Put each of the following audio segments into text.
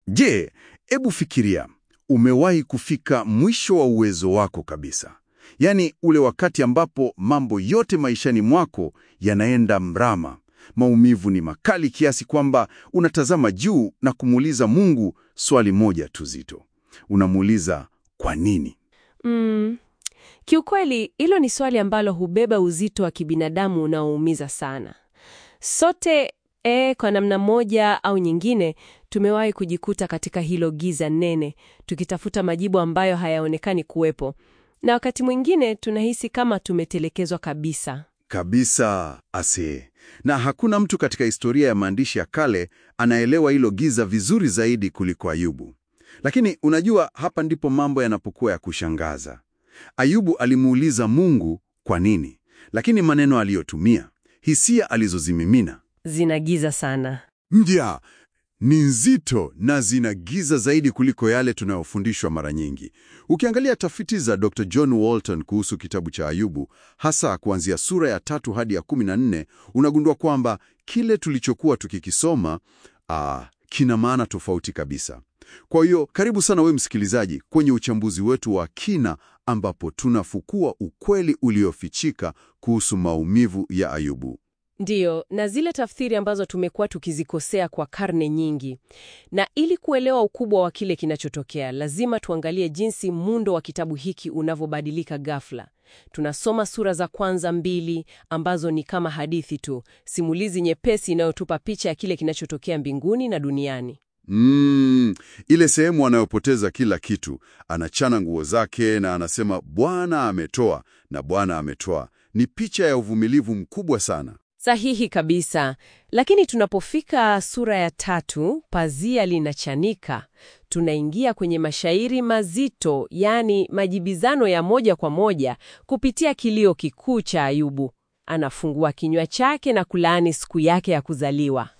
Je, hebu fikiria, umewahi kufika mwisho wa uwezo wako kabisa, yaani ule wakati ambapo mambo yote maishani mwako yanaenda mrama. Maumivu ni makali kiasi kwamba unatazama juu na kumuuliza Mungu swali moja tu zito. Unamuuliza, kwa nini? Mm. Kiukweli hilo ni swali ambalo hubeba uzito wa kibinadamu unaoumiza sana. Sote e, kwa namna moja au nyingine tumewahi kujikuta katika hilo giza nene, tukitafuta majibu ambayo hayaonekani kuwepo, na wakati mwingine tunahisi kama tumetelekezwa kabisa. Kabisa ase. Na hakuna mtu katika historia ya maandishi ya kale anaelewa hilo giza vizuri zaidi kuliko Ayubu. Lakini unajua, hapa ndipo mambo yanapokuwa ya kushangaza. Ayubu alimuuliza Mungu kwa nini, lakini maneno aliyotumia, hisia alizozimimina Zina giza sana. Ndia ni nzito na zina giza zaidi kuliko yale tunayofundishwa mara nyingi. Ukiangalia tafiti za Dr. John Walton kuhusu kitabu cha Ayubu, hasa kuanzia sura ya tatu hadi ya kumi na nne, unagundua kwamba kile tulichokuwa tukikisoma ah, kina maana tofauti kabisa. Kwa hiyo karibu sana we msikilizaji kwenye uchambuzi wetu wa kina ambapo tunafukua ukweli uliofichika kuhusu maumivu ya Ayubu. Ndiyo, na zile tafsiri ambazo tumekuwa tukizikosea kwa karne nyingi. Na ili kuelewa ukubwa wa kile kinachotokea, lazima tuangalie jinsi muundo wa kitabu hiki unavyobadilika ghafla. Tunasoma sura za kwanza mbili ambazo ni kama hadithi tu, simulizi nyepesi inayotupa picha ya kile kinachotokea mbinguni na duniani. Mm, ile sehemu anayopoteza kila kitu, anachana nguo zake na anasema Bwana ametoa na Bwana ametoa, ni picha ya uvumilivu mkubwa sana. Sahihi kabisa. Lakini tunapofika sura ya tatu, pazia linachanika. Tunaingia kwenye mashairi mazito, yaani majibizano ya moja kwa moja kupitia kilio kikuu cha Ayubu. Anafungua kinywa chake na kulaani siku yake ya kuzaliwa.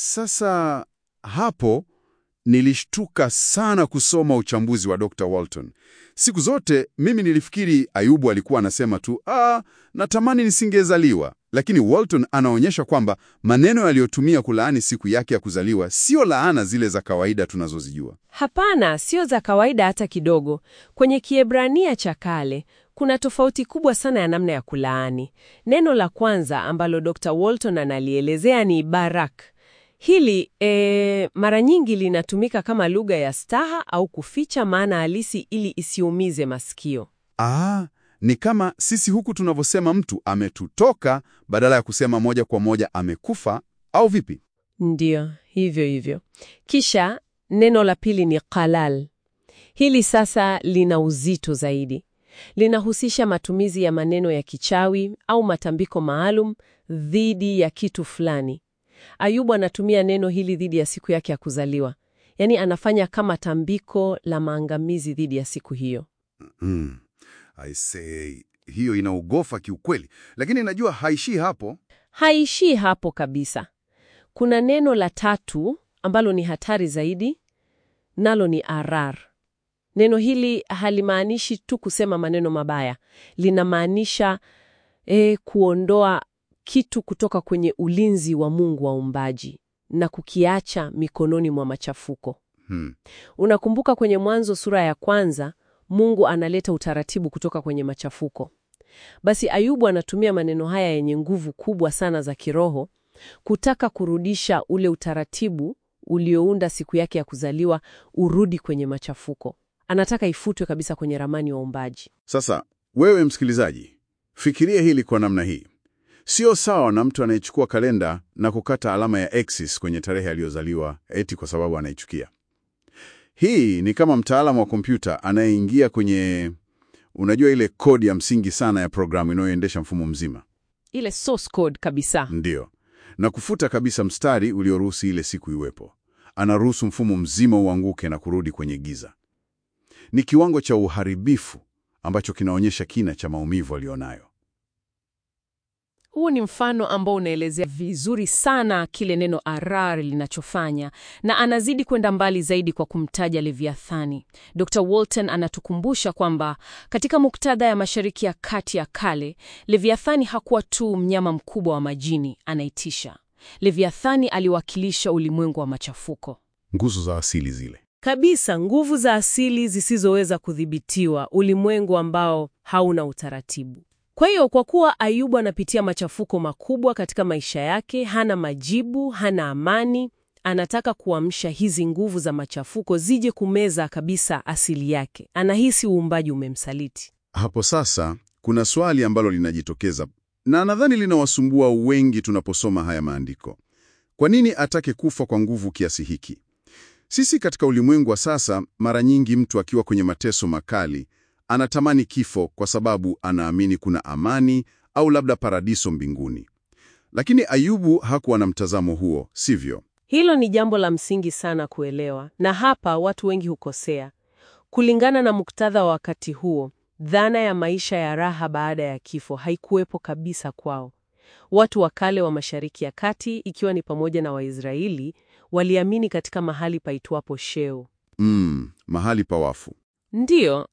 Sasa hapo nilishtuka sana kusoma uchambuzi wa Dr. Walton. Siku zote mimi nilifikiri Ayubu alikuwa anasema tu ah, natamani nisingezaliwa, lakini Walton anaonyesha kwamba maneno yaliyotumia kulaani siku yake ya kuzaliwa sio laana zile za kawaida tunazozijua. Hapana, sio za kawaida hata kidogo. Kwenye Kiebrania cha kale kuna tofauti kubwa sana ya namna ya kulaani. Neno la kwanza ambalo Dr. Walton analielezea ni barak. Hili e, mara nyingi linatumika kama lugha ya staha au kuficha maana halisi ili isiumize masikio. Ah, ni kama sisi huku tunavyosema mtu ametutoka badala ya kusema moja kwa moja amekufa au vipi? Ndiyo, hivyo hivyo. Kisha neno la pili ni qalal. Hili sasa lina uzito zaidi. Linahusisha matumizi ya maneno ya kichawi au matambiko maalum dhidi ya kitu fulani. Ayubu anatumia neno hili dhidi ya siku yake ya kuzaliwa, yaani anafanya kama tambiko la maangamizi dhidi ya siku hiyo. Mm. I say, hiyo inaugofa kiukweli, lakini najua haishii hapo. Haishii hapo kabisa. Kuna neno la tatu ambalo ni hatari zaidi, nalo ni arar. Neno hili halimaanishi tu kusema maneno mabaya, linamaanisha eh, kuondoa kitu kutoka kwenye ulinzi wa Mungu wa uumbaji na kukiacha mikononi mwa machafuko. Hmm. Unakumbuka kwenye Mwanzo sura ya kwanza, Mungu analeta utaratibu kutoka kwenye machafuko. Basi Ayubu anatumia maneno haya yenye nguvu kubwa sana za kiroho kutaka kurudisha ule utaratibu uliounda siku yake ya kuzaliwa urudi kwenye machafuko. Anataka ifutwe kabisa kwenye ramani ya uumbaji. Sasa wewe msikilizaji, fikiria hili kwa namna hii. Sio sawa na mtu anayechukua kalenda na kukata alama ya X's kwenye tarehe aliyozaliwa eti kwa sababu anaichukia. Hii ni kama mtaalamu wa kompyuta anayeingia kwenye, unajua, ile kodi ya msingi sana ya programu inayoendesha mfumo mzima, Ile source code kabisa. ndiyo, na kufuta kabisa mstari ulioruhusu ile siku iwepo. Anaruhusu mfumo mzima uanguke na kurudi kwenye giza. Ni kiwango cha uharibifu ambacho kinaonyesha kina cha maumivu alionayo. Huu ni mfano ambao unaelezea vizuri sana kile neno arar linachofanya, na anazidi kwenda mbali zaidi kwa kumtaja Leviathani. Dr. Walton anatukumbusha kwamba katika muktadha ya Mashariki ya Kati ya kale, Leviathani hakuwa tu mnyama mkubwa wa majini anaitisha. Leviathani aliwakilisha ulimwengu wa machafuko. Nguzo za asili zile. kabisa, nguvu za asili zisizoweza kudhibitiwa, ulimwengu ambao hauna utaratibu. Kwa hiyo kwa kuwa Ayubu anapitia machafuko makubwa katika maisha yake, hana majibu, hana amani, anataka kuamsha hizi nguvu za machafuko zije kumeza kabisa asili yake. Anahisi uumbaji umemsaliti. Hapo sasa kuna swali ambalo linajitokeza na nadhani linawasumbua wengi tunaposoma haya maandiko. Kwa nini atake kufa kwa nguvu kiasi hiki? Sisi katika ulimwengu wa sasa, mara nyingi mtu akiwa kwenye mateso makali anatamani kifo kwa sababu anaamini kuna amani au labda paradiso mbinguni. Lakini Ayubu hakuwa na mtazamo huo, sivyo? Hilo ni jambo la msingi sana kuelewa, na hapa watu wengi hukosea. Kulingana na muktadha wa wakati huo, dhana ya maisha ya raha baada ya kifo haikuwepo kabisa kwao. Watu wa kale wa Mashariki ya Kati, ikiwa ni pamoja na Waisraeli, waliamini katika mahali paitwapo Sheol. Mm, mahali pa wafu. Ndiyo,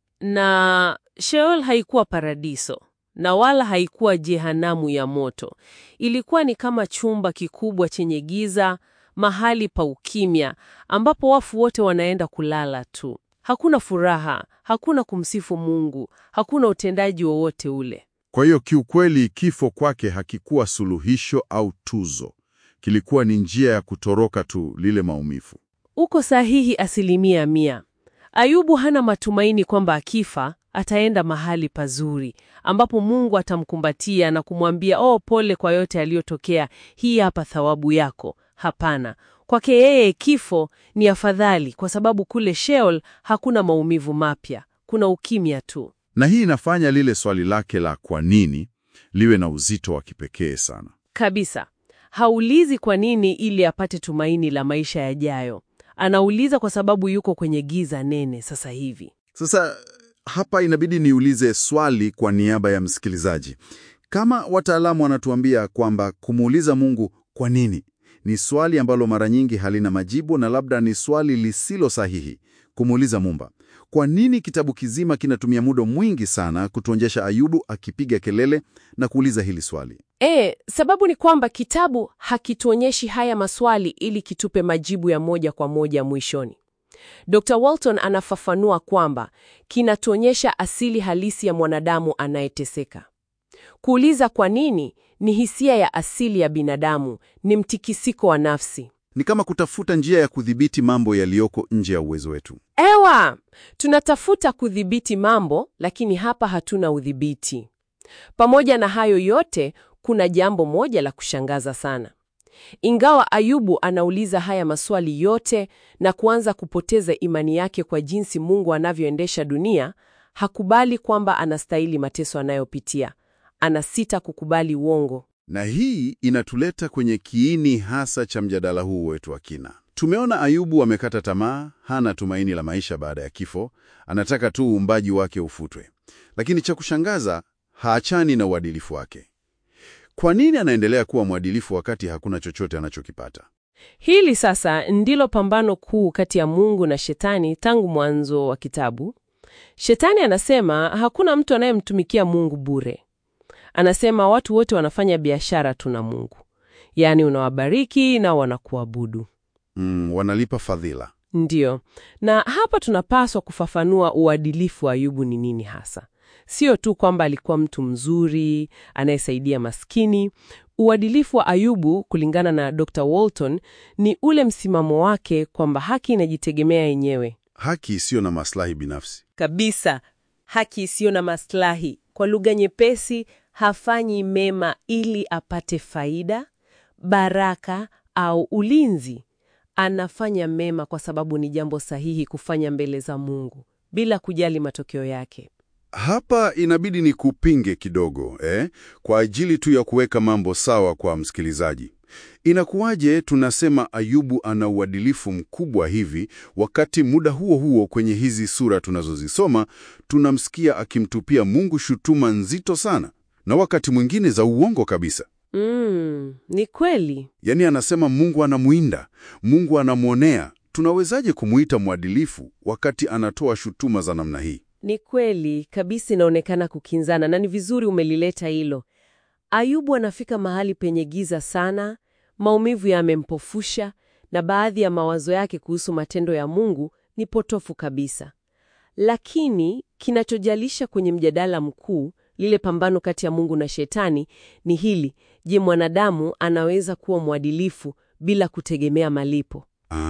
na Sheol haikuwa paradiso na wala haikuwa jehanamu ya moto. Ilikuwa ni kama chumba kikubwa chenye giza, mahali pa ukimya ambapo wafu wote wanaenda kulala tu. Hakuna furaha, hakuna kumsifu Mungu, hakuna utendaji wowote ule. Kwa hiyo kiukweli, kifo kwake hakikuwa suluhisho au tuzo. Kilikuwa ni njia ya kutoroka tu lile maumivu. Uko sahihi asilimia mia. Ayubu hana matumaini kwamba akifa ataenda mahali pazuri ambapo Mungu atamkumbatia na kumwambia oh, pole kwa yote yaliyotokea, hii hapa thawabu yako. Hapana, kwake yeye kifo ni afadhali, kwa sababu kule Sheol hakuna maumivu mapya, kuna ukimya tu. Na hii inafanya lile swali lake la kwa nini liwe na uzito wa kipekee sana. Kabisa, haulizi kwa nini ili apate tumaini la maisha yajayo. Anauliza kwa sababu yuko kwenye giza nene sasa hivi. Sasa hapa inabidi niulize swali kwa niaba ya msikilizaji. Kama wataalamu wanatuambia kwamba kumuuliza Mungu kwa nini ni swali ambalo mara nyingi halina majibu na labda ni swali lisilo sahihi kumuuliza Mumba, kwa nini kitabu kizima kinatumia muda mwingi sana kutuonyesha Ayubu akipiga kelele na kuuliza hili swali? E, sababu ni kwamba kitabu hakituonyeshi haya maswali ili kitupe majibu ya moja kwa moja mwishoni. Dr. Walton anafafanua kwamba kinatuonyesha asili halisi ya mwanadamu anayeteseka. Kuuliza kwa nini ni hisia ya asili ya binadamu, ni mtikisiko wa nafsi. Ni kama kutafuta njia ya kudhibiti mambo yaliyoko nje ya uwezo wetu. Ewa, tunatafuta kudhibiti mambo, lakini hapa hatuna udhibiti. Pamoja na hayo yote, kuna jambo moja la kushangaza sana. Ingawa Ayubu anauliza haya maswali yote na kuanza kupoteza imani yake kwa jinsi Mungu anavyoendesha dunia, hakubali kwamba anastahili mateso anayopitia. Anasita kukubali uongo. Na hii inatuleta kwenye kiini hasa cha mjadala huu wetu wa kina. Tumeona Ayubu amekata tamaa, hana tumaini la maisha baada ya kifo, anataka tu uumbaji wake ufutwe. Lakini cha kushangaza, haachani na uadilifu wake. Kwa nini anaendelea kuwa mwadilifu wakati hakuna chochote anachokipata? Hili sasa ndilo pambano kuu kati ya Mungu na Shetani tangu mwanzo wa kitabu. Shetani anasema hakuna mtu anayemtumikia Mungu bure. Anasema watu wote wanafanya biashara tu na Mungu, yaani unawabariki na wanakuabudu. Mm, wanalipa fadhila. Ndiyo, na hapa tunapaswa kufafanua uadilifu wa Ayubu ni nini hasa. Sio tu kwamba alikuwa mtu mzuri anayesaidia maskini. Uadilifu wa Ayubu, kulingana na Dr. Walton, ni ule msimamo wake kwamba haki inajitegemea yenyewe Haki isiyo na maslahi binafsi. kabisa, haki isiyo na maslahi. Kwa lugha nyepesi, hafanyi mema ili apate faida, baraka au ulinzi. Anafanya mema kwa sababu ni jambo sahihi kufanya mbele za Mungu bila kujali matokeo yake. Hapa inabidi ni kupinge kidogo eh, kwa ajili tu ya kuweka mambo sawa kwa msikilizaji. Inakuwaje tunasema Ayubu ana uadilifu mkubwa hivi, wakati muda huo huo kwenye hizi sura tunazozisoma tunamsikia akimtupia Mungu shutuma nzito sana, na wakati mwingine za uongo kabisa. Mm, ni kweli. Yaani anasema Mungu anamwinda, Mungu anamwonea. Tunawezaje kumuita mwadilifu wakati anatoa shutuma za namna hii? Ni kweli kabisa, inaonekana kukinzana, na ni vizuri umelileta hilo. Ayubu anafika mahali penye giza sana, maumivu yamempofusha, na baadhi ya mawazo yake kuhusu matendo ya Mungu ni potofu kabisa. Lakini kinachojalisha kwenye mjadala mkuu, lile pambano kati ya Mungu na Shetani, ni hili: je, mwanadamu anaweza kuwa mwadilifu bila kutegemea malipo?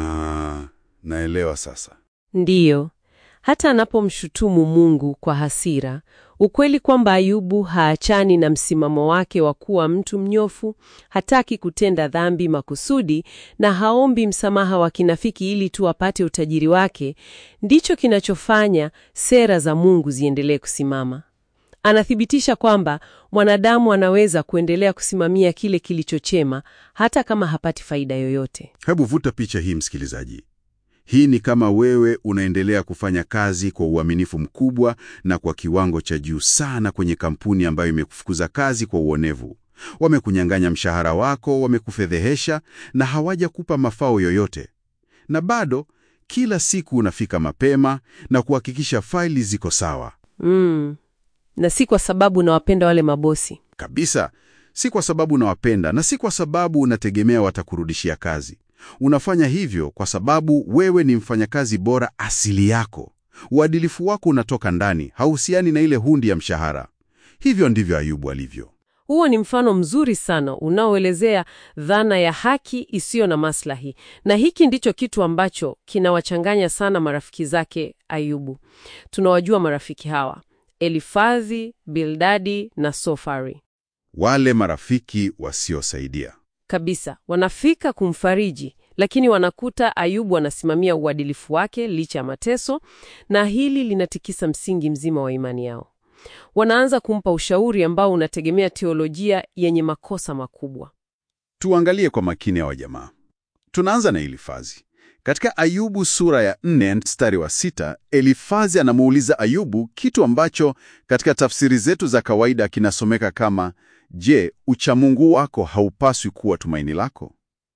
Ah, naelewa sasa. Ndiyo. Hata anapomshutumu Mungu kwa hasira, ukweli kwamba Ayubu haachani na msimamo wake wa kuwa mtu mnyofu, hataki kutenda dhambi makusudi na haombi msamaha wa kinafiki ili tu apate utajiri wake, ndicho kinachofanya sera za Mungu ziendelee kusimama. Anathibitisha kwamba mwanadamu anaweza kuendelea kusimamia kile kilichochema hata kama hapati faida yoyote. Hebu vuta picha hii, msikilizaji. Hii ni kama wewe unaendelea kufanya kazi kwa uaminifu mkubwa na kwa kiwango cha juu sana kwenye kampuni ambayo imekufukuza kazi kwa uonevu. Wamekunyang'anya mshahara wako, wamekufedhehesha na hawajakupa mafao yoyote, na bado kila siku unafika mapema na kuhakikisha faili ziko sawa Mm. Na si kwa sababu nawapenda wale mabosi. kabisa. Si kwa sababu unawapenda na si kwa sababu unategemea watakurudishia kazi. Unafanya hivyo kwa sababu wewe ni mfanyakazi bora asili yako. Uadilifu wako unatoka ndani, hauhusiani na ile hundi ya mshahara. Hivyo ndivyo Ayubu alivyo. Huo ni mfano mzuri sana unaoelezea dhana ya haki isiyo na maslahi, na hiki ndicho kitu ambacho kinawachanganya sana marafiki zake Ayubu. Tunawajua marafiki hawa: Elifazi, Bildadi na Sofari. Wale marafiki wasiosaidia. Kabisa, wanafika kumfariji, lakini wanakuta Ayubu anasimamia uadilifu wake licha ya mateso, na hili linatikisa msingi mzima wa imani yao. Wanaanza kumpa ushauri ambao unategemea teolojia yenye makosa makubwa. Tuangalie kwa makini hawa jamaa. Tunaanza na Elifazi. Katika Ayubu sura ya 4 mstari wa sita, Elifazi anamuuliza Ayubu kitu ambacho katika tafsiri zetu za kawaida kinasomeka kama je, uchamungu wako haupaswi kuwa tumaini lako?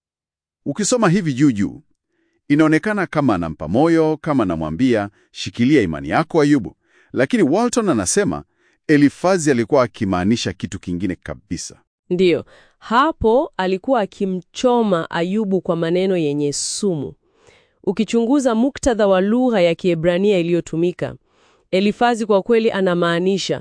Ukisoma hivi juu juu, inaonekana kama anampa moyo, kama anamwambia shikilia imani yako Ayubu, lakini Walton anasema Elifazi alikuwa akimaanisha kitu kingine kabisa. Ndiyo, hapo alikuwa akimchoma Ayubu kwa maneno yenye sumu. Ukichunguza muktadha wa lugha ya Kiebrania iliyotumika, Elifazi kwa kweli anamaanisha,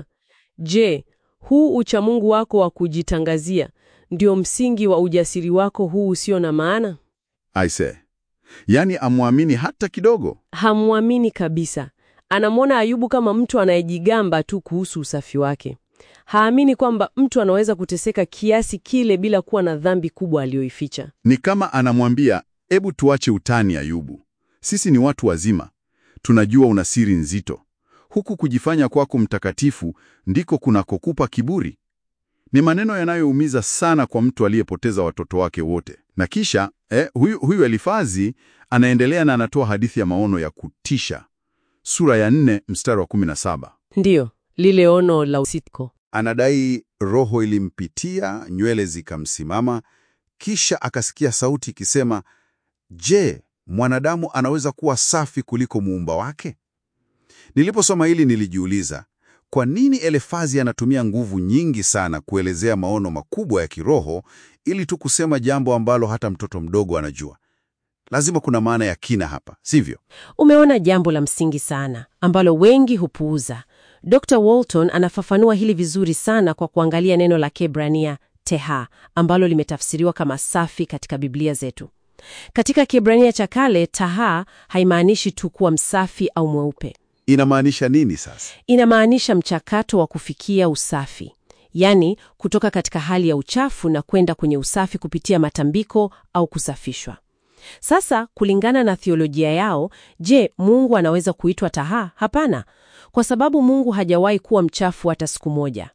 je, huu uchamungu wako wa kujitangazia ndio msingi wa ujasiri wako huu usio na maana? Aise, yaani amwamini hata kidogo. Hamwamini kabisa. Anamwona Ayubu kama mtu anayejigamba tu kuhusu usafi wake. Haamini kwamba mtu anaweza kuteseka kiasi kile bila kuwa na dhambi kubwa aliyoificha. Ni kama anamwambia, ebu tuache utani Ayubu, sisi ni watu wazima, tunajua una siri nzito. Huku kujifanya kwako mtakatifu ndiko kunakokupa kiburi. Ni maneno yanayoumiza sana kwa mtu aliyepoteza watoto wake wote. Na kisha eh, huyu, huyu Elifazi anaendelea na anatoa hadithi ya maono ya kutisha, sura ya 4 mstari wa 17. Ndiyo, lile ono la usiku. Anadai roho ilimpitia, nywele zikamsimama, kisha akasikia sauti ikisema, Je, mwanadamu anaweza kuwa safi kuliko muumba wake? Niliposoma hili nilijiuliza, kwa nini Elifazi anatumia nguvu nyingi sana kuelezea maono makubwa ya kiroho ili tu kusema jambo ambalo hata mtoto mdogo anajua? Lazima kuna maana ya kina hapa, sivyo? Umeona jambo la msingi sana ambalo wengi hupuuza. Dr. Walton anafafanua hili vizuri sana kwa kuangalia neno la Kiebrania teha ambalo limetafsiriwa kama safi katika Biblia zetu. Katika Kiebrania cha kale, taha haimaanishi tu kuwa msafi au mweupe. Inamaanisha nini sasa? Inamaanisha mchakato wa kufikia usafi, yaani kutoka katika hali ya uchafu na kwenda kwenye usafi kupitia matambiko au kusafishwa. Sasa, kulingana na thiolojia yao, je, Mungu anaweza kuitwa taha? Hapana, kwa sababu Mungu hajawahi kuwa mchafu hata siku moja.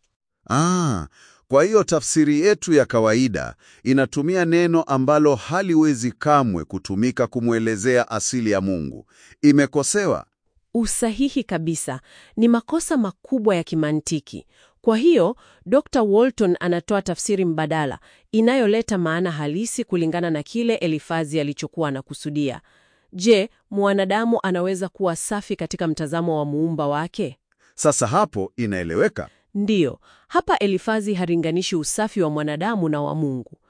Ah, kwa hiyo tafsiri yetu ya kawaida inatumia neno ambalo haliwezi kamwe kutumika kumwelezea asili ya Mungu. Imekosewa. Usahihi kabisa, ni makosa makubwa ya kimantiki. Kwa hiyo Dr. Walton anatoa tafsiri mbadala inayoleta maana halisi kulingana na kile Elifazi alichokuwa anakusudia. Je, mwanadamu anaweza kuwa safi katika mtazamo wa muumba wake? Sasa hapo inaeleweka. Ndiyo, hapa Elifazi haringanishi usafi wa mwanadamu na wa Mungu.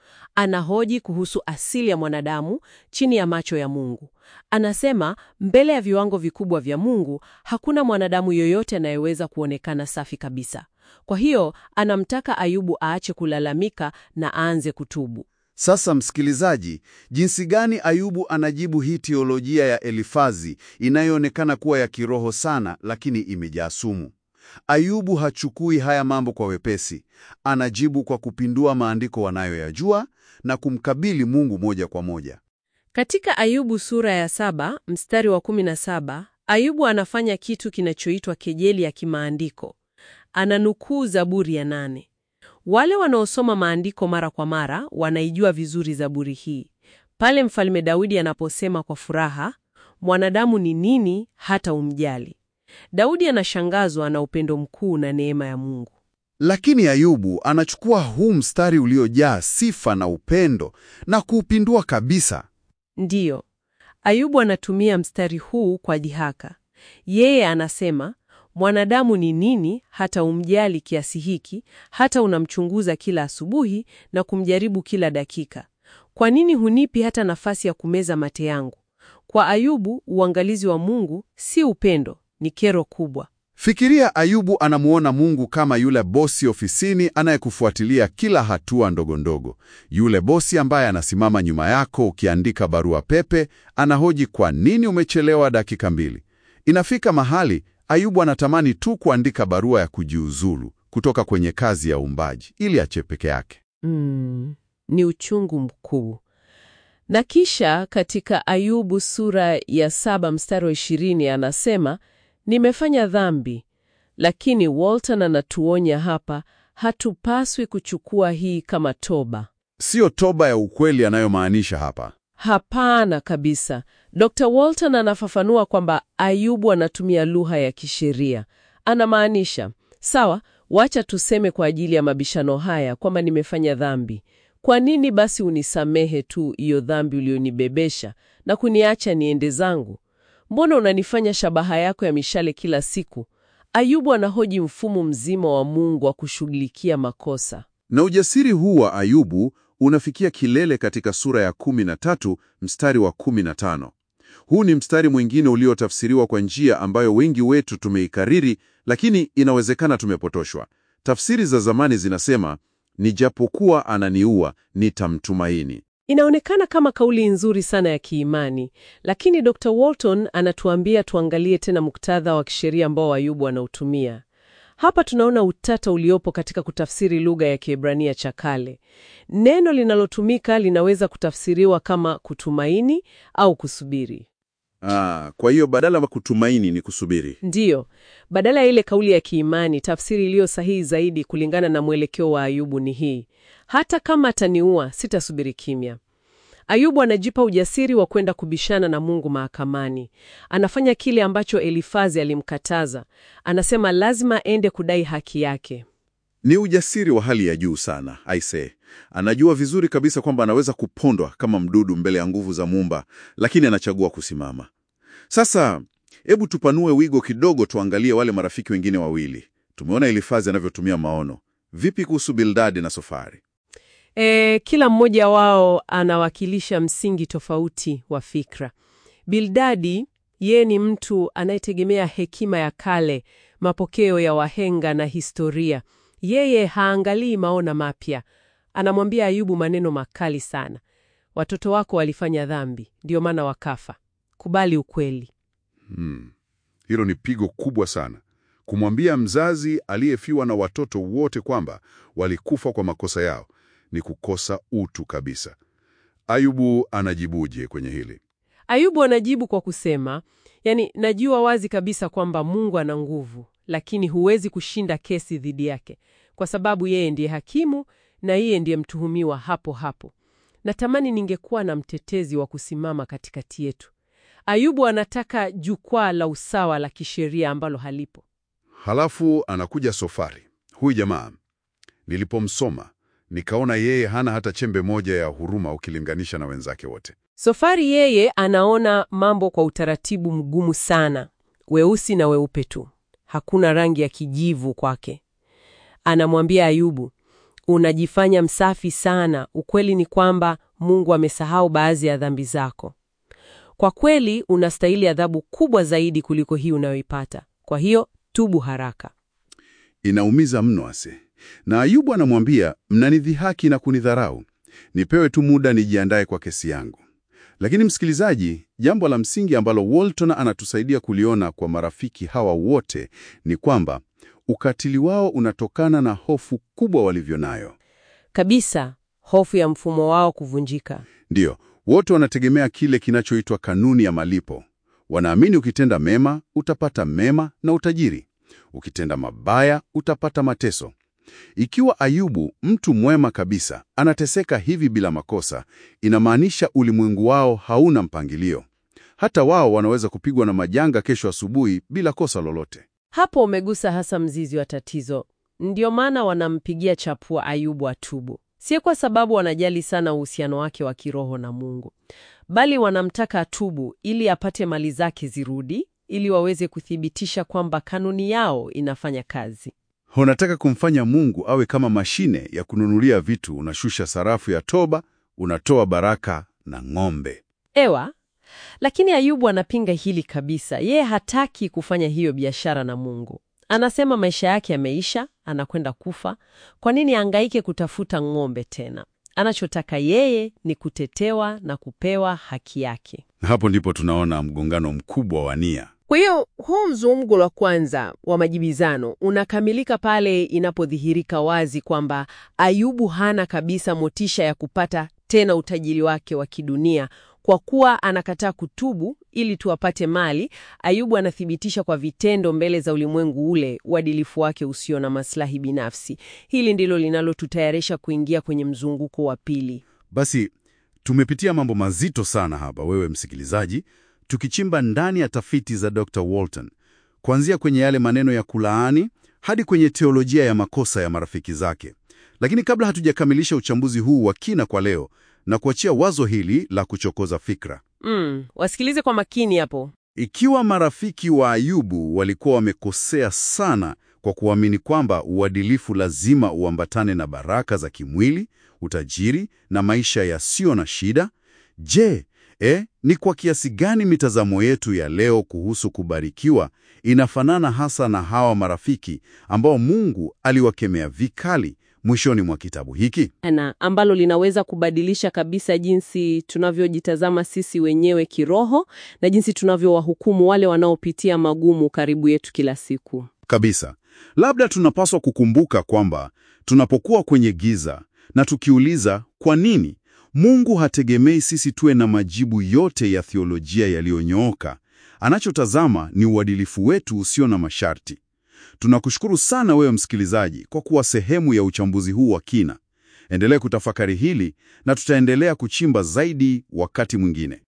anahoji kuhusu asili ya mwanadamu chini ya macho ya Mungu. Anasema mbele ya viwango vikubwa vya Mungu hakuna mwanadamu yoyote anayeweza kuonekana safi kabisa. Kwa hiyo anamtaka Ayubu aache kulalamika na aanze kutubu. Sasa msikilizaji, jinsi gani Ayubu anajibu hii teolojia ya Elifazi inayoonekana kuwa ya kiroho sana, lakini imejaa sumu? Ayubu hachukui haya mambo kwa wepesi. Anajibu kwa kupindua maandiko wanayoyajua na kumkabili Mungu moja kwa moja. Katika Ayubu sura ya saba mstari wa kumi na saba Ayubu anafanya kitu kinachoitwa kejeli ya kimaandiko. Ananukuu Zaburi ya nane. Wale wanaosoma maandiko mara kwa mara wanaijua vizuri Zaburi hii, pale Mfalme Daudi anaposema kwa furaha, mwanadamu ni nini hata umjali? Daudi anashangazwa na upendo mkuu na neema ya Mungu. Lakini Ayubu anachukua huu mstari uliojaa sifa na upendo na kuupindua kabisa. Ndiyo, Ayubu anatumia mstari huu kwa dhihaka. Yeye anasema mwanadamu ni nini hata umjali kiasi hiki, hata unamchunguza kila asubuhi na kumjaribu kila dakika? Kwa nini hunipi hata nafasi ya kumeza mate yangu? Kwa Ayubu, uangalizi wa Mungu si upendo, ni kero kubwa. Fikiria Ayubu anamuona Mungu kama yule bosi ofisini anayekufuatilia kila hatua ndogo ndogo, yule bosi ambaye anasimama nyuma yako ukiandika barua pepe, anahoji kwa nini umechelewa dakika mbili. Inafika mahali Ayubu anatamani tu kuandika barua ya kujiuzulu kutoka kwenye kazi ya uumbaji ili ache peke yake. Mm, ni uchungu mkuu. Na kisha katika Ayubu sura ya saba mstari wa ishirini anasema nimefanya dhambi. Lakini Walton anatuonya hapa, hatupaswi kuchukua hii kama toba. Siyo toba ya ukweli anayomaanisha hapa. Hapana kabisa. Dr. Walton anafafanua kwamba Ayubu anatumia lugha ya kisheria. Anamaanisha, sawa, wacha tuseme kwa ajili ya mabishano haya kwamba nimefanya dhambi. Kwa nini basi unisamehe tu hiyo dhambi ulionibebesha na kuniacha niende zangu? Mbona unanifanya shabaha yako ya mishale kila siku? Ayubu anahoji mfumo mzima wa Mungu wa kushughulikia makosa. Na ujasiri huu wa Ayubu unafikia kilele katika sura ya 13 mstari wa 15. Huu ni mstari mwingine uliotafsiriwa kwa njia ambayo wengi wetu tumeikariri, lakini inawezekana tumepotoshwa. Tafsiri za zamani zinasema, nijapokuwa ananiua nitamtumaini. Inaonekana kama kauli nzuri sana ya kiimani, lakini Dr. Walton anatuambia tuangalie tena muktadha wa kisheria ambao Ayubu anautumia. Hapa tunaona utata uliopo katika kutafsiri lugha ya Kiebrania cha kale. Neno linalotumika linaweza kutafsiriwa kama kutumaini au kusubiri. Ah, kwa hiyo badala ya kutumaini ni kusubiri. Ndiyo, badala ya ile kauli ya kiimani, tafsiri iliyo sahihi zaidi kulingana na mwelekeo wa Ayubu ni hii: hata kama ataniua, sitasubiri kimya. Ayubu anajipa ujasiri wa kwenda kubishana na Mungu mahakamani. Anafanya kile ambacho Elifazi alimkataza. Anasema lazima ende kudai haki yake. Ni ujasiri wa hali ya juu sana, aise. Anajua vizuri kabisa kwamba anaweza kupondwa kama mdudu mbele ya nguvu za Muumba, lakini anachagua kusimama. Sasa hebu tupanue wigo kidogo, tuangalie wale marafiki wengine wawili. Tumeona Elifazi anavyotumia maono. Vipi kuhusu Bildadi na Sofari? E, kila mmoja wao anawakilisha msingi tofauti wa fikra. Bildadi yeye ni mtu anayetegemea hekima ya kale, mapokeo ya wahenga na historia. Yeye haangalii maona mapya. Anamwambia Ayubu maneno makali sana. Watoto wako walifanya dhambi, ndio maana wakafa. Kubali ukweli. Hmm. Hilo ni pigo kubwa sana, kumwambia mzazi aliyefiwa na watoto wote kwamba walikufa kwa makosa yao ni kukosa utu kabisa. Ayubu anajibuje kwenye hili? Ayubu anajibu kwa kusema, yani, najua wazi kabisa kwamba Mungu ana nguvu, lakini huwezi kushinda kesi dhidi yake kwa sababu yeye ndiye hakimu na yeye ndiye mtuhumiwa hapo hapo. Natamani ningekuwa na mtetezi wa kusimama katikati yetu. Ayubu anataka jukwaa la usawa la kisheria ambalo halipo. Halafu anakuja Sofari. Huyu jamaa nilipomsoma nikaona yeye hana hata chembe moja ya huruma ukilinganisha na wenzake wote. Sofari yeye anaona mambo kwa utaratibu mgumu sana, weusi na weupe tu, hakuna rangi ya kijivu kwake. Anamwambia Ayubu, unajifanya msafi sana. Ukweli ni kwamba Mungu amesahau baadhi ya dhambi zako. Kwa kweli unastahili adhabu kubwa zaidi kuliko hii unayoipata. Kwa hiyo tubu haraka. Inaumiza mno ase. Na Ayubu anamwambia, mnanidhihaki na kunidharau, nipewe tu muda nijiandae kwa kesi yangu. Lakini msikilizaji, jambo la msingi ambalo Walton anatusaidia kuliona kwa marafiki hawa wote ni kwamba ukatili wao unatokana na hofu kubwa walivyo nayo. Kabisa, hofu ya mfumo wao kuvunjika. Ndiyo, wote wanategemea kile kinachoitwa kanuni ya malipo. Wanaamini ukitenda mema utapata mema na utajiri, ukitenda mabaya utapata mateso. Ikiwa Ayubu, mtu mwema kabisa, anateseka hivi bila makosa, inamaanisha ulimwengu wao hauna mpangilio. Hata wao wanaweza kupigwa na majanga kesho asubuhi bila kosa lolote. Hapo umegusa hasa mzizi wa tatizo. Ndio maana wanampigia chapua Ayubu atubu, si kwa sababu wanajali sana uhusiano wake wa kiroho na Mungu, bali wanamtaka atubu ili apate mali zake zirudi, ili waweze kuthibitisha kwamba kanuni yao inafanya kazi. Unataka kumfanya Mungu awe kama mashine ya kununulia vitu. Unashusha sarafu ya toba, unatoa baraka na ng'ombe. Ewa, lakini Ayubu anapinga hili kabisa. Yeye hataki kufanya hiyo biashara na Mungu. Anasema maisha yake yameisha, anakwenda kufa. Kwa nini angaike kutafuta ng'ombe tena? Anachotaka yeye ni kutetewa na kupewa haki yake. Hapo ndipo tunaona mgongano mkubwa wa nia. Kwa hiyo huu mzunguko wa kwanza wa majibizano unakamilika pale inapodhihirika wazi kwamba Ayubu hana kabisa motisha ya kupata tena utajiri wake wa kidunia kwa kuwa anakataa kutubu ili tuapate mali. Ayubu anathibitisha kwa vitendo mbele za ulimwengu ule uadilifu wake usio na maslahi binafsi. Hili ndilo linalotutayarisha kuingia kwenye mzunguko wa pili. Basi tumepitia mambo mazito sana hapa, wewe msikilizaji, tukichimba ndani ya tafiti za Dr. Walton, kuanzia kwenye yale maneno ya kulaani hadi kwenye teolojia ya makosa ya marafiki zake. Lakini kabla hatujakamilisha uchambuzi huu wa kina kwa leo, na kuachia wazo hili la kuchokoza fikra. Mm, wasikilize kwa makini hapo. Ikiwa marafiki wa Ayubu walikuwa wamekosea sana kwa kuamini kwamba uadilifu lazima uambatane na baraka za kimwili, utajiri na maisha yasiyo na shida, je, eh, ni kwa kiasi gani mitazamo yetu ya leo kuhusu kubarikiwa inafanana hasa na hawa marafiki ambao Mungu aliwakemea vikali mwishoni mwa kitabu hiki? na ambalo linaweza kubadilisha kabisa jinsi tunavyojitazama sisi wenyewe kiroho na jinsi tunavyowahukumu wale wanaopitia magumu karibu yetu kila siku. Kabisa. Labda tunapaswa kukumbuka kwamba tunapokuwa kwenye giza na tukiuliza kwa nini, Mungu hategemei sisi tuwe na majibu yote ya theolojia yaliyonyooka. Anachotazama ni uadilifu wetu usio na masharti. Tunakushukuru sana wewe msikilizaji kwa kuwa sehemu ya uchambuzi huu wa kina. Endelea kutafakari hili na tutaendelea kuchimba zaidi wakati mwingine.